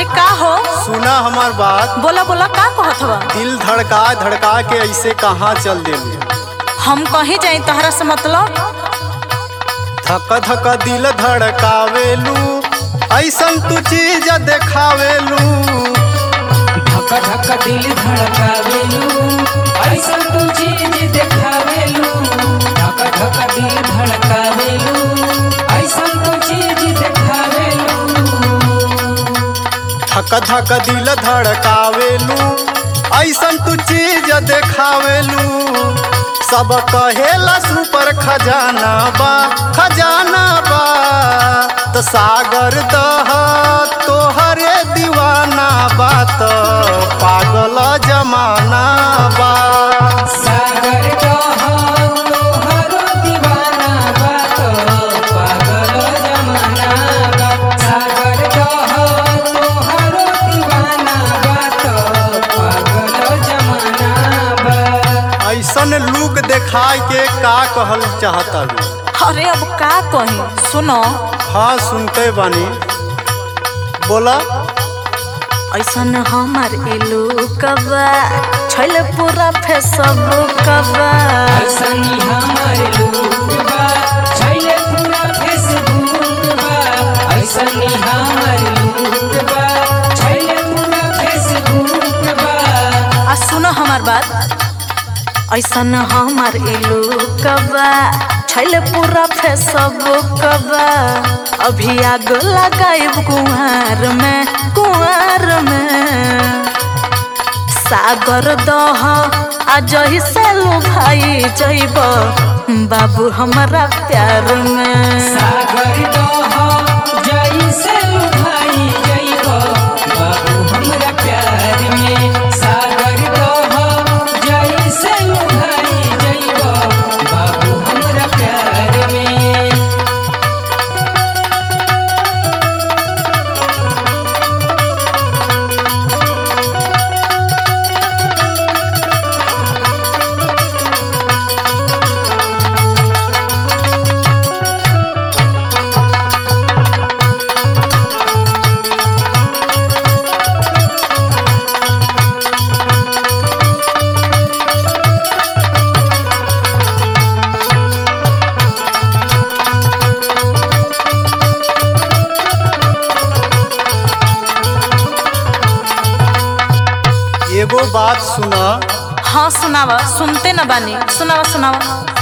अरे का हो सुना हमार बात बोला बोला का कहत बा दिल धड़का धड़का के ऐसे कहाँ चल देली हम कहीं जाई तहरा से मतलब धक धक दिल धड़कावेलू ऐसन तू चीज देखावेलू धक धक दिल धड़कावेलू ऐसन तू चीज देखावेलू धक धक दिल धड़कावेलू ऐसन तू चीज देखावेलू धक धक दिल धड़कावेलू ऐसन तू चीज देखावेलू सब कहेला सुपर खजाना बा खजाना बा त सागर दह तोहरे दीवाना बा त पागल जमाना बा सागर कह तोहरो दीवाना बा तो पागल जमाना बा सागर कह तोहरो दीवाना बा तो पागल जमाना बा ऐसन लुक देखाय के का कहल चाहता भी अरे अब का कही सुनो हाँ सुनते बानी बोला ऐसन हमार इलू कबा छैल पूरा फेसबुक कबा ऐसनी हमार लोग बा छैले पूरा फेसबुक बा ऐसनी हमार लोग बा छैले पूरा फेसबुक बा आ सुनो हमार बात ऐसन हमार इलू कबा छैल पूरा फेसबुक कबा अभी आग लगाइब कुंवार में कुंवार में सागर दह आ जही से भाई जइब बाबू हमारा प्यार में सागर दह जैसे लुभाई जइब बाबू हमरा प्यार में सागर दह जैसे लुभाई जइब बाबू हमरा प्यार में एगो बात सुना हाँ सुनावा सुनते न बानी सुनावा सुनावा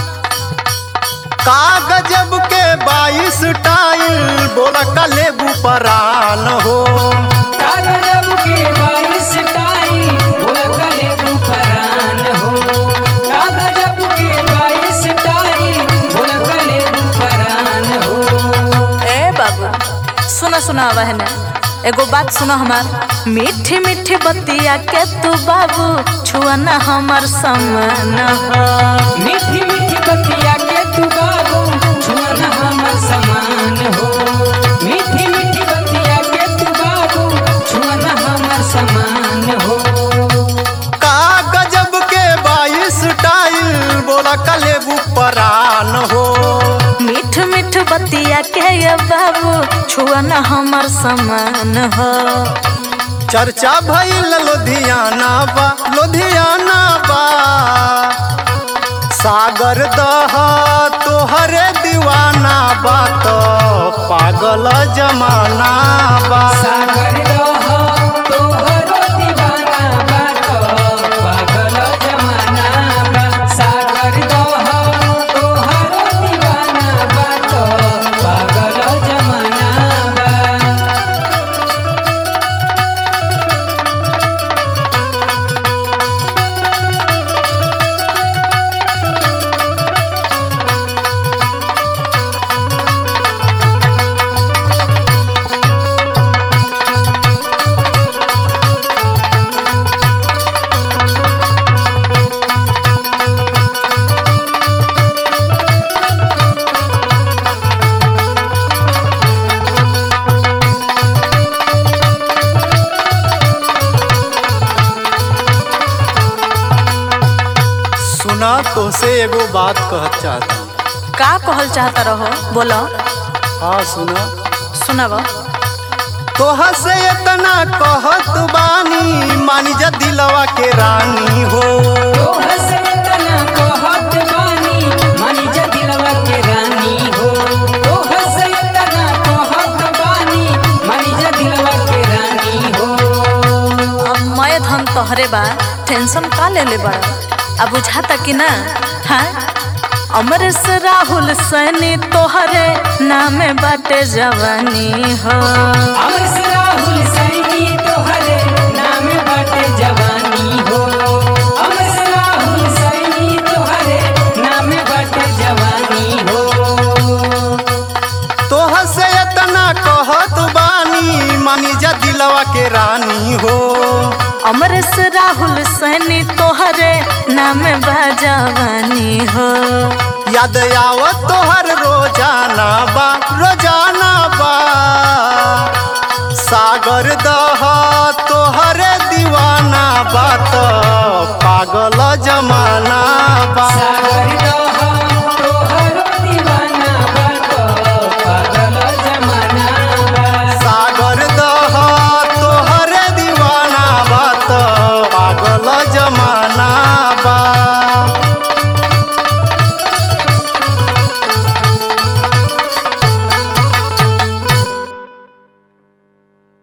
का गजब के बाईस टाइल बोला कलेबू परान हो कागजब के बाईस टाई बोला कले बुफरान हो कागजब के बाईस टाई बोला कले बुफरान हो ए बाबू सुना सुनावा है ना एगो बात सुनो हमार मीठी मीठी बतिया के तू बाबू छुआ ना हमार समान हो मीठी मीठी बतिया के तू बाबू छुअन हमर समान हो मीठी मीठी बतिया के तू बाबू छुअन हमर समान हो का गजब के बाईस टाइल बोला कलेबू परान हो मीठ मीठ बतिया के ये बाबू छुआ ना हमार समान हो चर्चा भइल लुधियाना बा लुधियाना बा सागर दह तोहरे दीवाना बा तो पागल जमाना बा सागर रह तोहरो दीवाना बात पागल जमाना बा सागर रह तोहरो दीवाना बात पागल जमाना बा सुना तोसे एगो बात कहत चाहती का कहल चाहता रहो बोलो हाँ सुना सुनावा तोहा से इतना कहत बानी मानी जा दिलवा के रानी हो तोहर से इतना कहत बानी मानी जा दिलवा के रानी हो तोहर से इतना कहत बानी मानी जा दिलवा के रानी हो अब मैं धन तोहरे बा टेंशन का ले ले बड़ा अब बुझाता कि ना हाँ अमरेश राहुल सैनी तोहरे नामे बाटे जवानी हो अमर से राहुल सैनी तोहरे नाम बाटे जवानी हो अमर से राहुल सैनी तोहरे नाम बाटे जवानी हो तोहा से इतना कहत बानी मानी जा दिलवा के रानी हो अमरेश राहुल सैनी तोहरे नामे बा जवानी हो याद आवत तोहर रोजाना बा रोजाना बा सागर दह तोहरे दीवाना बा त पागल जमाना बा सागर